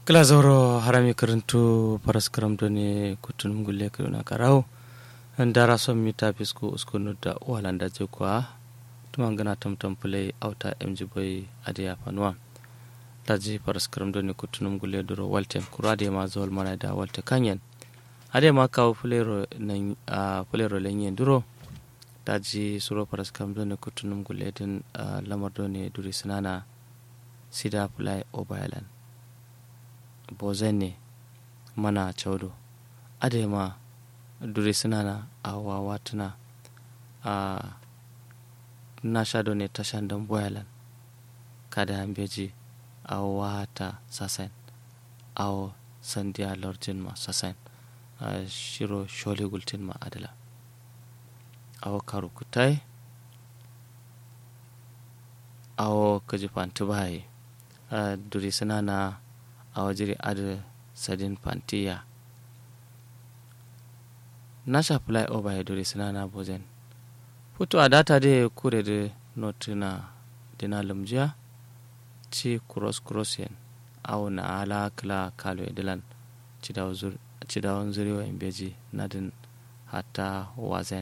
kila zauro harami karantu paras karamto ne kutunum gulle kiruna karau dara son mita fisko uskunu da walanda je kwa tuman gana tamtam play auta mg boy adiya fanuwa daji paras karamto ne kutunum gulle duro walte kura de ma zol mana da walte kanyen ade ma kawo fulero nan a fulero lenyen duro daji suro paras karamto ne kutunum gulle din lamar do ne duri sinana sida play obayalan bozene mana caudo adema dure sinana a wawatuna a na shado ne tashan don boyalan kada beji a wata sasen a sandiya lorjin ma sasen a shiro shole gultin ma adala a karu kutai a kaji fanti baye a dure sinana a wajiri ada sadin pantiya na sha fly over ya dore suna na bozen futu a data de kure de notina dina lumjiya ci cross cross yen aw na ala kla kalo edilan cidawon zuriwa in beji nadin hatta wazen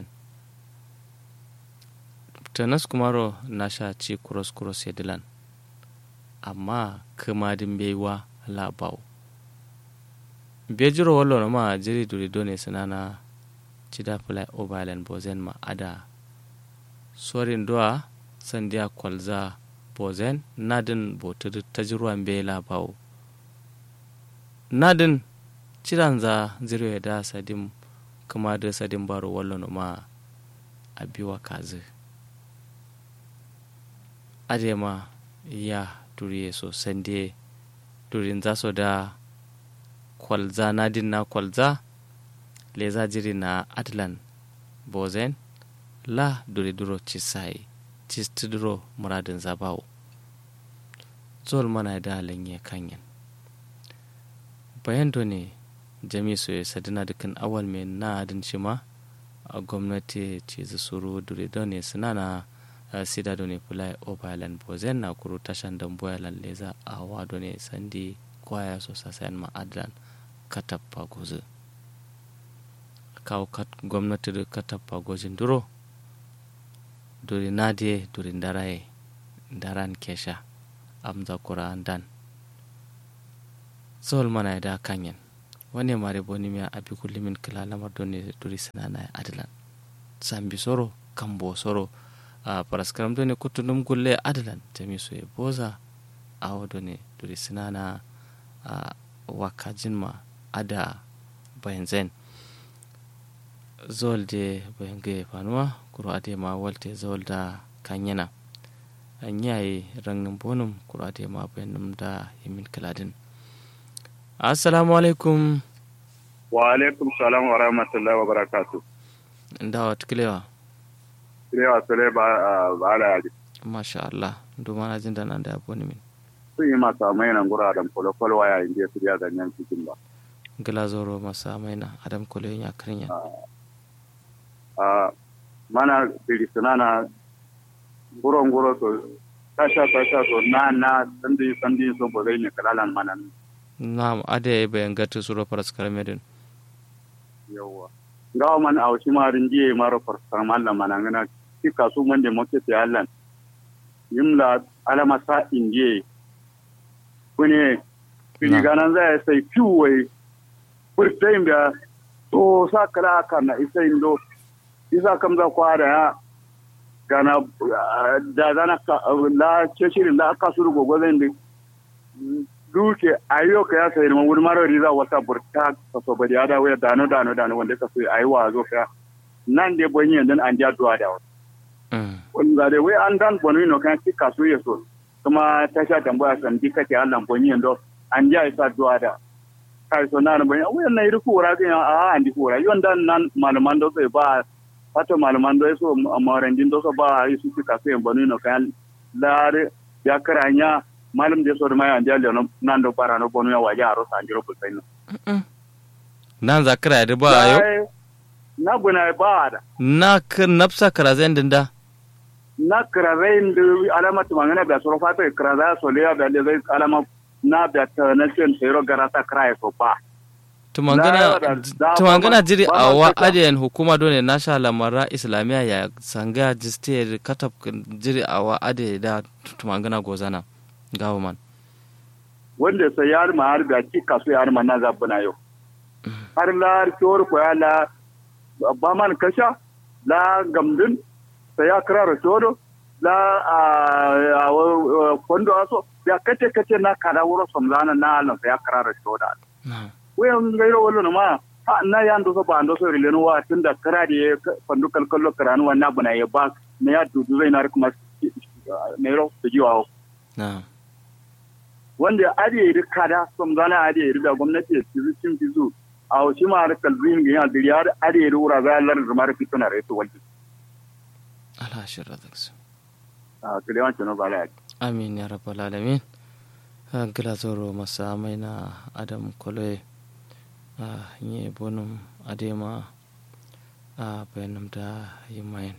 tanas kumaro na sha ci cross cross edilan amma kamadin baiwa labau bejiro wallo ma jiri duri done sinana cida fly overland bozen ma ada sorin doa sandiya kwalza bozen nadin botir tajirwan be labau nadin cidan za zirwe da sadim kuma da sadim baro wallo ma a biwa kazi adema ya duriye so sande durin za su da kwalza na din na kwalza leza jiri na atlan bozen la duri duro cisai cisti duro muradin zabawo zol mana da lanye kanyan bayan ne jami su ya sadina dukkan awal mai na adin shi ma a gwamnati ce suru duri ne suna na sida done fulai obalan bozen na kuru tashan dan boyalan leza a wado ne sandi kwaya so sasayan ma'adalan katappa gozu kawo gwamnati da katappa gozin duro duri nadiye duri ndaraye ndaran kesha amza kura dan sol mana da kanyen wani mare boni miya abi kullimin kila lamar doni duri sinana adalan sambi soro kambo soro a paraskaram doni kutunum gulle adalan jami so e boza awo doni duri sinana a wakajin ma ada bayanzen zol de bayange fanuwa kuro ade ma walte zol da kanyana an yayi rangin bonum kuro ade ma bayanum da yamin kaladin assalamu alaikum wa alaikum salam wa rahmatullahi wa barakatuh da wa tukilewa kilewa sule ba ba ala yaji masha Allah duma na jin da nan da aboni min sun yi masa mai nan gura da kwalo-kwalo waya inda ya fiya ganyen cikin ba gila zoro masa maina adam kolo ya karinya a mana birisina na guro-guro to tasha tasha to na na sandi sandi so bo zai ne kalalan mana na'am ade bayan gatu suro faras karamedin yawa gawa man a wasu marin jiye mara farsar mallam mana ngana ki kasu man da moke ta allan yimla alama sa inje kune kuni ganan zai sai fiwai furtayin da to sa kala haka na isa indo isa kam za kwa da ya gana da zana la ce shirin la aka suru gogo zai da duke ayo ka ya sai wani mara riza wata burta ka so bari ada waya dano dano dano wanda ka so ayi wa zo ka nan de bonyi dan an ja duwa da wani ga de wai an dan bonu no kan ki kaso ya so kuma ta sha tambaya san dika ke Allah bonyi ndo an ja isa duwa da kai so nan bonyi wai na iri kura ga a an di kura yon dan nan malaman do sai ba wato malaman do so amaran din do so ba yi su ki kaso yan bonu no kan lare ya karanya malam de sor maya ndi ale no nando para no bonu ya waja aro sanjiro bulpen no nan zakara da ba ayo na buna ba da na ka nafsa karazen dinda na karazen da alama tumangana da soro fata karaza so le ya da le zai alama na da ta na cin tsero garata krai so ba tumangana tumangana jiri a wa adiyan hukuma dole na sha lamara islamiya ya sanga jiste katab jiri a wa ade da tumangana gozana gawo man wanda sai yar ma har da ki kasu yar ma na zabuna yau har la tor ko ya la ba man kasha la gamdin sai ya kira rashodo la a kondo aso ya kace kace na kada wuro somlana na alan sai ya kira rashoda wayan gairo wallo ma ha na ya ndo so ba ndo so rilenu wa tunda kara de fandu kalkallo karanu wa na buna ya ba na ya dudu zai na kuma ne ro su jiwa na wanda ade yi kada somlana ade yi da gwamnati ya ci cin bizu a shi ma har kalbin ga ya diriya ade yi wura za lar zama fituna reto walji ala shirra daksu a kilewan cino ba la amin ya rabbal alamin gila zoro masa mai na adam koloye a yi bonum adema a bayanam da yi mayan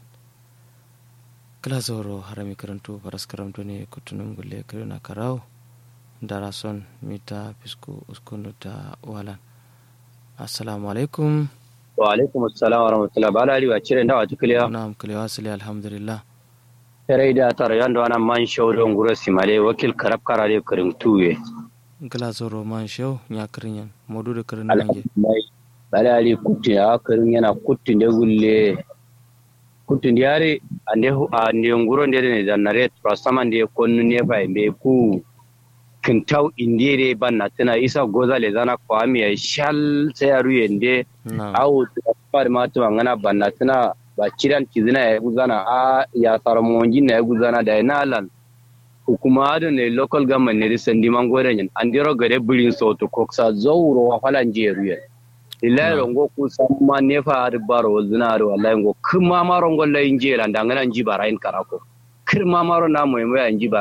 gila zoro harami karanto faras karamto ne kutunun gulle kirina karau da rason mita fisko uskunu ta walan assalamu alaikum wa alaikum assalam wa rahmatullah ba lari wa cire dawa tukliya na'am kulewa sili alhamdulillah tere da tar yando ana man shawdon gura simale wakil karab karare karim tuwe gila zoro man show nya kirinyan modu da kirin nange bala ali kutti ya kirin yana kutti de gulle kutti yare ande ande nguro de ne zanare trasama de konnu ne fa be ku kintau indire banna tana isa goza le zana kwami ya shal sai aru yende au par ma to ngana banna tana ba kiran kizina ya guzana a ya tsara monji na ya guzana da yana lan hukuma da ne local government ne da sandi man gore yin an dero gare birin sautu koksa zauro wa falan je ruye ilahi rongo ku samma ne fa har baro zina har wallahi ngo kuma ma rongo la inje lan da ngana ji barayin karako kirma maro na mu mu yan ji ba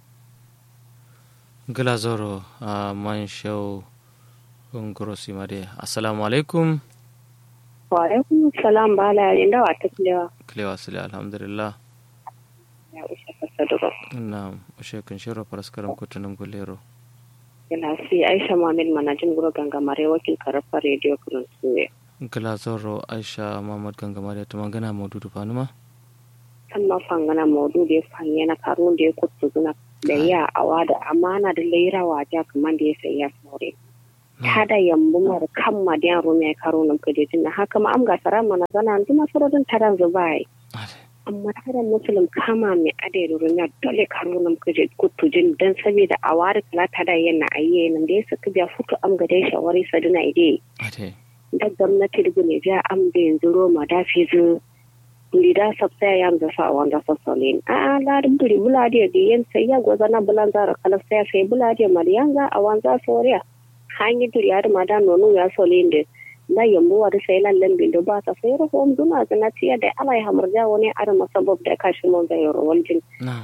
gila zoro a man show ngoro simade assalamu alaikum wa alaikum salam bala inda wa ta kilewa kilewa sile alhamdulillah ya ushe fasadugo na ushe kun shiro paraskaram kutunum gulero ila si aisha muhammad manajin guro gangamare wakil karafa radio kurun suwe gila zoro aisha muhammad gangamare ta magana maududu fanuma kan ma fangana maudu da ya fanye na karun da ya kutu zuna da ya awa da amana da laira waja kaman da ya sayi ya saure tada yambu mar kan ma da yaro mai karo nan kuje tun haka ma am ga sara mana zana duma surodin taran zubai amma taran musulun kama mai ade da rumiya dole karo nan kuje kutu jin dan saboda a wari kala tada yana ayye nan da ya saka biya futu am ga dai shawari saduna ide da gwamnati da ne ja am da yanzu roma da fi zu lida sabta ya yanzu sa wanda sassalin a la buri bulade da yan sai ya gozana bulan zara kala sai sai bulade mariyanza a wanza soriya hanyi duri har mada nonu ya solin da na yambo wa sai lallan bindo ba ta sai ro hom duna zana tiya da ala ya hamurja wani ar masabab da kashi mon da yoro waljin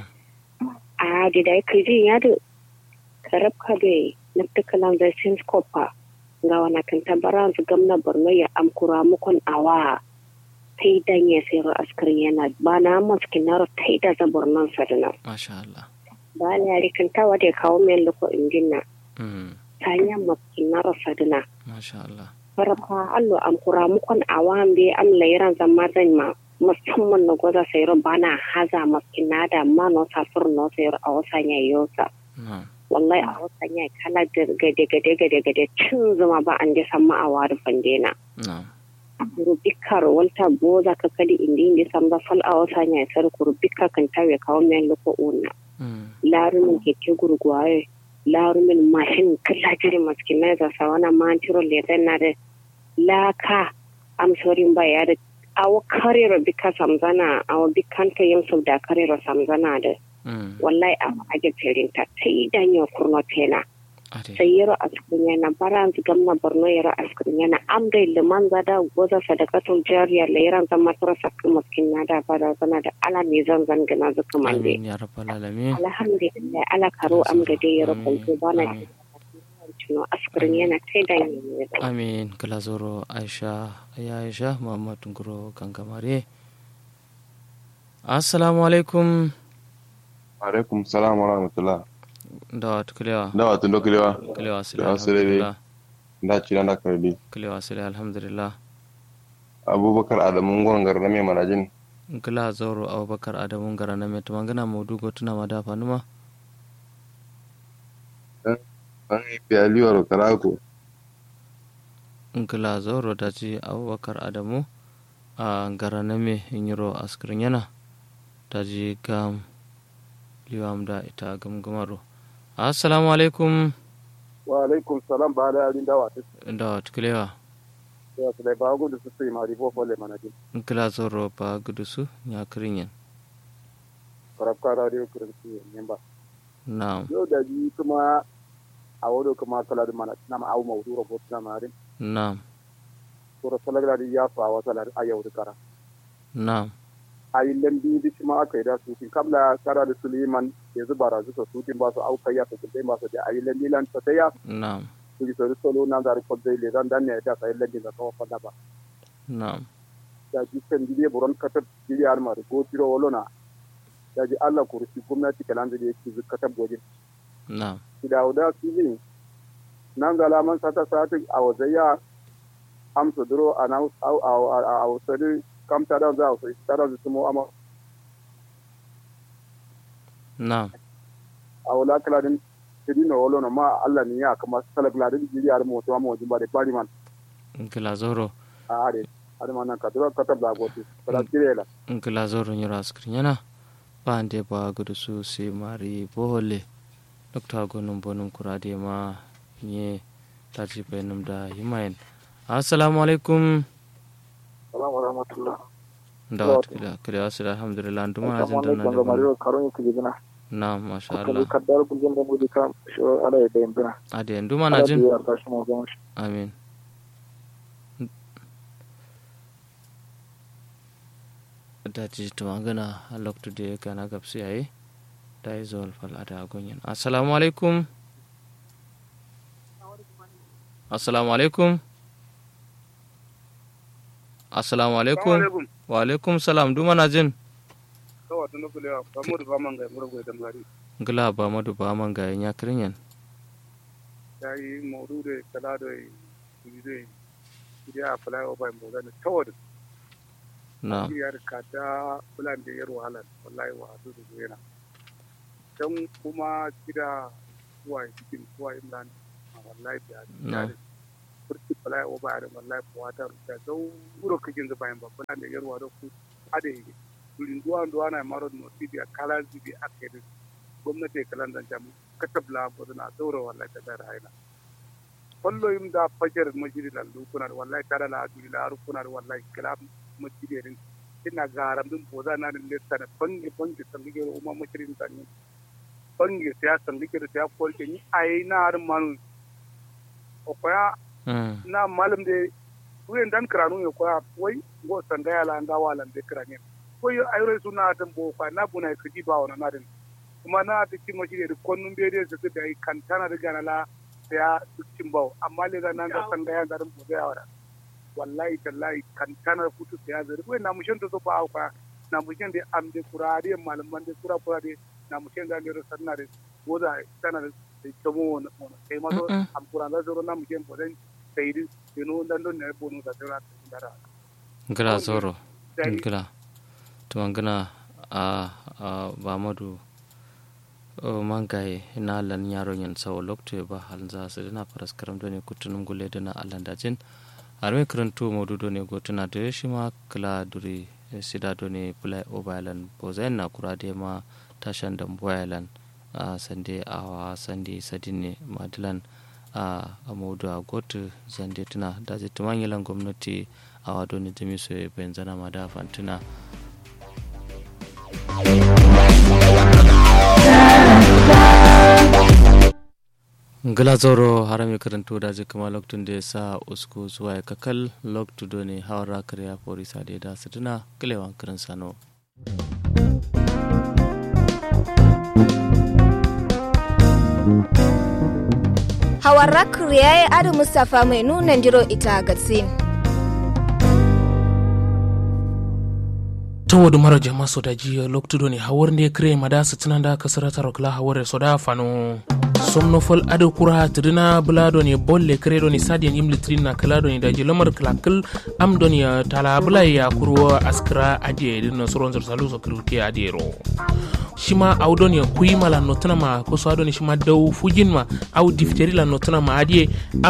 a da da kiji ya da karab ka be na takalan da sin skopa ga wana kan tabara su gamna borno ya amkura mukon awa tai dan ya sai ro askarin yana ba na maskin na ro tai da za bornon sadana masha Allah ba la ya kan tawa da kawo men loko injinna tanya maskina rasadina. Masha Allah. Farfa allo am kura mukon awam be am lairan zama zan ma musamman na gwaza sayar bana haza maskina da ma no safur no sayar a wasa ya yosa. Wallahi a wasa ya kala gade gade gade gade cin zuma ba an je san ma'awa da fandena. Rubikar walta boza ka kadi indi indi san ba fal a wasa ya sar rubikar kan tawe kawo men loko una. Larumin keke gurguwaye larumin mashin kalla jiri maskina za sa wana mantiro le na da laka am sorin ba ya da awo karero bika samzana awo bikanta yin sau da karero samzana da wallahi a aje ferin ta sai dan yo kurno tena sai yaro askun yana baran gamna borno yaro askun yana am dai liman zada goza sadakatul jariya le yaran zama tura sakku maskina da bada zana da ala ne zan zan gana zuka mande ya rabbal alamin alhamdulillah ala karo am ga dai yaro kuntu bana tuno askirin yana kai da yin amin kala zoro aisha ya aisha muhammad nguro gangamare assalamu alaikum alaikum salam wa rahmatullah da wata kilewa da wato dokulewa kilewa sile Kilewa sile dai. alhamdulillah da ci da karbi kilewa sile alhamdulillah abubakar adamu gongar na mai manajin kila zoro abubakar adamu gara na mai tumangana maudu go tuna ma dafa numa an yi biyaliyar karako kila zoro da ji abubakar adamu a gara na mai yiro askirin yana da ji gam liwam da ita gamgamaro assalamu alaikum wa alaikum salam ba da yarin dawa ta da wata kilewa ya su da ba gudu su sai mari bo fole manajin kila zoro ba gudu su ya kirin yin karabka radio kurti ne ba na yau da ji kuma a wado kuma kala da mana na ma au mawdu ro bot na mari na to ro salagra di ya fa wa salar ayau da kara na ayi lambi di kuma aka yi da su kin kabla kara da suleiman ya zuba razu su su kin ba su auka ya su kin ba su da ayi lambi lan ta ya na su ki so solo na da ko dai le dan dan ne da sai lambi da ko fa da ba na da ji kan ji buron katar ji ya ma da ko tiro wolona da ji Allah kursi gwamnati kalan da yake zukatar gojin na dawuda sili nan ga laman sata sati a wazaya amsa duro a na a wasari kam ta da za a wasari ta da su mu amma na a wala kaladin tiri na wolo na ma Allah ni ya kama sala kaladin jiri har mu to amma wajin ba da bari man kila zoro a are har man ka duro ka tabla goti kala tirela kila zoro nyiro askirin yana ba ande ba gudu su si mari bohole dokta gonum bonum kurade ma nye taji benum da himayen assalamu alaikum salamu rahmatullah da wat kila kila asira alhamdulillah nduma ajin dan nan da karon ku gidina na masha Allah kaddar ku jin da mu dika sho ala da yambina ade nduma na jin ya ta shi mu ga amin da ji tumangana a loktu da ya gana gabsi yayi da yi zuwa fal'ada a gunyin assalamu alaikum assalamu alaikum assalamu alaikum wa alaikum salam duma na jin kawai tun nufin yawa ba mu da ba man ga mu da da mari gila ba madu ba man ga ya kirin ya yi maudu da kala da yi da ya fly over mu da tawad na ya ka da bulan da yar wahala wallahi wa su da yana dan kuma kida zuwa cikin zuwa imlan wallahi da na kurti fly over da wallahi ko wata da dau uro kajin da bayan ba bulan da yar wa da ku ade durin duwa duwa na maro no tibi kala zibi akede gwamnati kalan dan jam katabla ko na daura wallahi ta da raina kollo yim da fajar majiri la lu kuna wallahi tara la duri la ru kuna wallahi kala majiri rin ina garam dum boza na le tana bangi bangi sangi ro umma majirin tan bangi siya sangi ke siya kol ke ni ai na har manu o koya mm na malam de kuyen dan kranu yo koya wai go sanga ya la ndawa lan de kranye ko yo ayro suna tan bo kwa na buna kiji ba wana na din kuma na ta ci mashi da konnun bede su da yi kantana da gana la ya cin bau amma le ga nan da san ga yan garin bo ya wara wallahi tallahi kantana futu ya zari ko na mushin to ba kwa na mushin da am de kurare malaman de kura kurare na mushin da ne sanna da boda tana da tomo wona kai ma to Mm-mm. am kuran da zoro na mushin bo dan sai di no dan don ne bonu da tara dara gila zoro sai gila tumangana a a ba madu o mangaye na lan yaro yan sawo lokto ba hal za su dina faras karam done kutunum gule dana allan dajin arme karantu modu done gotuna de shima kala duri sida done play obalan bozen na kurade ma tashan dan boyalan a sande awa sande sadine madilan a amodu a gotu zande tuna da zai tumanyilan gwamnati a wado ne jami su benzana ma da fantuna ngala zoro harami karanto da zai kama loktun da ya sa usku zuwa ya kakal loktu do ne hawara kariya polisa da ya da su tuna kilewan kirin sano Hawarra Kuriyaye Adu Mustapha mai nunan jiro ita gatsin. tawodu mara jama sodaji loktudo ni hawornde kre mada sitinanda kasarata rokla hawore soda fano somnofol ado kura tidina bulado ni bolle kredo ni sadian yimli trina kalado ni daji lamar klakil am don ya tala bula ya kuro askra adie din soron zor salu so kirke adiero shima aw don ya kuyi mala notana ma ko so adon shima daw fujin ma aw difteri la notana ma adie